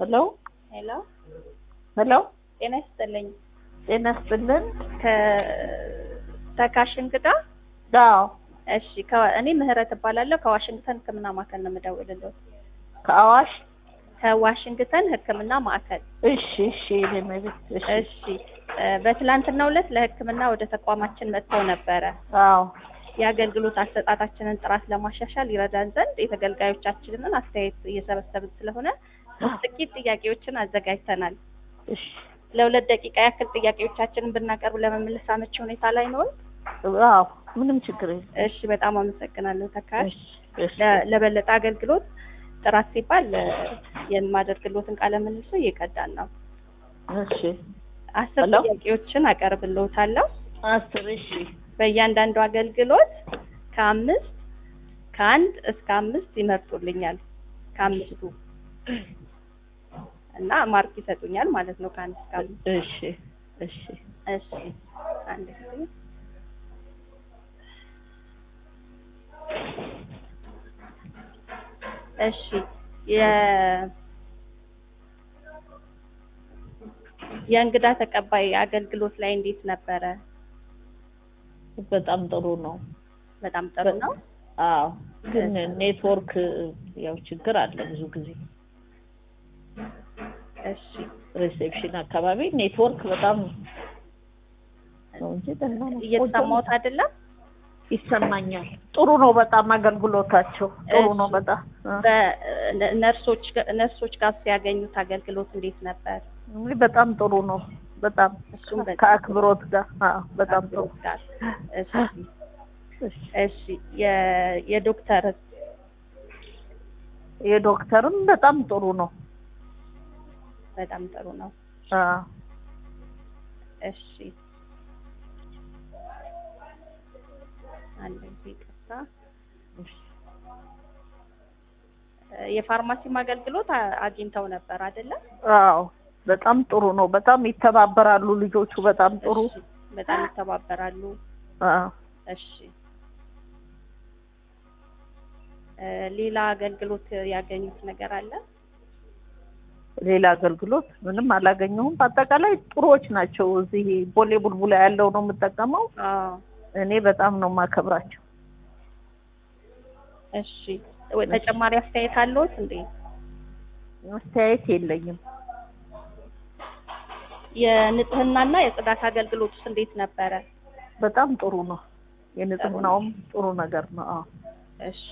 ሄሎ ሄሎ ሄሎ፣ ጤና ይስጥልኝ። ጤና ይስጥልን። ከተካሽ እንግዳ አዎ፣ እሺ። ከ- እኔ ምህረት እባላለሁ ከዋሽንግተን ሕክምና ማዕከል ነው የምደውልልዎት። ከአዋሽ ከዋሽንግተን ሕክምና ማዕከል። እሺ፣ እሺ፣ የኔ መቤት እሺ፣ እሺ። እ፣ በትላንትናው ዕለት ለሕክምና ወደ ተቋማችን መጥተው ነበረ። አዎ፣ የአገልግሎት አሰጣጣችንን ጥራት ለማሻሻል ይረዳን ዘንድ የተገልጋዮቻችንን አስተያየት እየሰበሰብን ስለሆነ ጥቂት ጥያቄዎችን አዘጋጅተናል። እሺ፣ ለሁለት ደቂቃ ያክል ጥያቄዎቻችንን ብናቀርብ ለመመለስ አመቺ ሁኔታ ላይ ነው? አዎ፣ ምንም ችግር የለም። እሺ፣ በጣም አመሰግናለሁ ተካሽ። እሺ፣ እሺ፣ ለ- ለበለጠ አገልግሎት ጥራት ሲባል እ፣ የማደርግሎትን ቃለ ምልልሱ እየቀዳን ነው። እሺ፣ አስር ሄሎ? ጥያቄዎችን አቀርብልዎታለሁ። አስር እሺ፣ በእያንዳንዱ አገልግሎት ከአምስት ከአንድ እስከ አምስት ይመርጡልኛል። ከአምስቱ እና ማርክ ይሰጡኛል ማለት ነው። ከአንድ እስከ አምስት እሺ፣ እሺ፣ እሺ። አንድ ጊዜ እሺ። የ የእንግዳ ተቀባይ አገልግሎት ላይ እንዴት ነበረ? በጣም ጥሩ ነው። በጣም ጥሩ ነው። አዎ፣ ግን ኔትወርክ ያው ችግር አለ ብዙ ጊዜ እሺ ሪሴፕሽን አካባቢ ኔትወርክ በጣም ነው እንጂ ደህና ነው። እየተሰማሁት አይደለም። ይሰማኛል። ጥሩ ነው በጣም አገልግሎታቸው ጥሩ ነው እሺ። በጣም አ፣ በነርሶች ነርሶች ጋር ሲያገኙት አገልግሎት እንዴት ነበር? እንግዲህ በጣም ጥሩ ነው በጣም እሱም በጣም ከአክብሮት ጋር አዎ በጣም ጥሩ ጋር እሺ እሺ። እሺ የ- የዶክተር የዶክተርም በጣም ጥሩ ነው በጣም ጥሩ ነው። አዎ እሺ አንድ ጊዜ ይቅርታ። እሺ። እ፣ የፋርማሲም አገልግሎት አ- አግኝተው ነበር አይደለም? አዎ በጣም ጥሩ ነው በጣም ይተባበራሉ ልጆቹ በጣም ጥሩ እሺ፣ በጣም ይተባበራሉ። አዎ እሺ እ፣ ሌላ አገልግሎት ያገኙት ነገር አለ? ሌላ አገልግሎት ምንም አላገኘሁም በአጠቃላይ ጥሩዎች ናቸው እዚህ ቦሌ ቡልቡላ ያለው ነው የምጠቀመው አዎ እኔ በጣም ነው የማከብራቸው እሺ ወይ ተጨማሪ አስተያየት አለዎት እንዴ? አስተያየት የለኝም የንጽህናና የጽዳት አገልግሎት ውስጥ እንዴት ነበረ? በጣም ጥሩ ነው የንጽህናውም ጥሩ ነገር ነው አዎ እሺ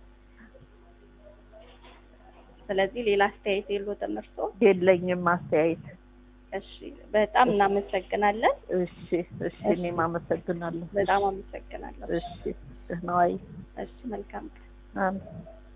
ስለዚህ ሌላ አስተያየት የለዎትም እርስዎ? የለኝም አስተያየት እሺ በጣም እናመሰግናለን። እሺ እሺ እኔም አመሰግናለሁ በጣም አመሰግናለሁ። እሺ ደህና ዋይ እሺ መልካም ቀን። አሜን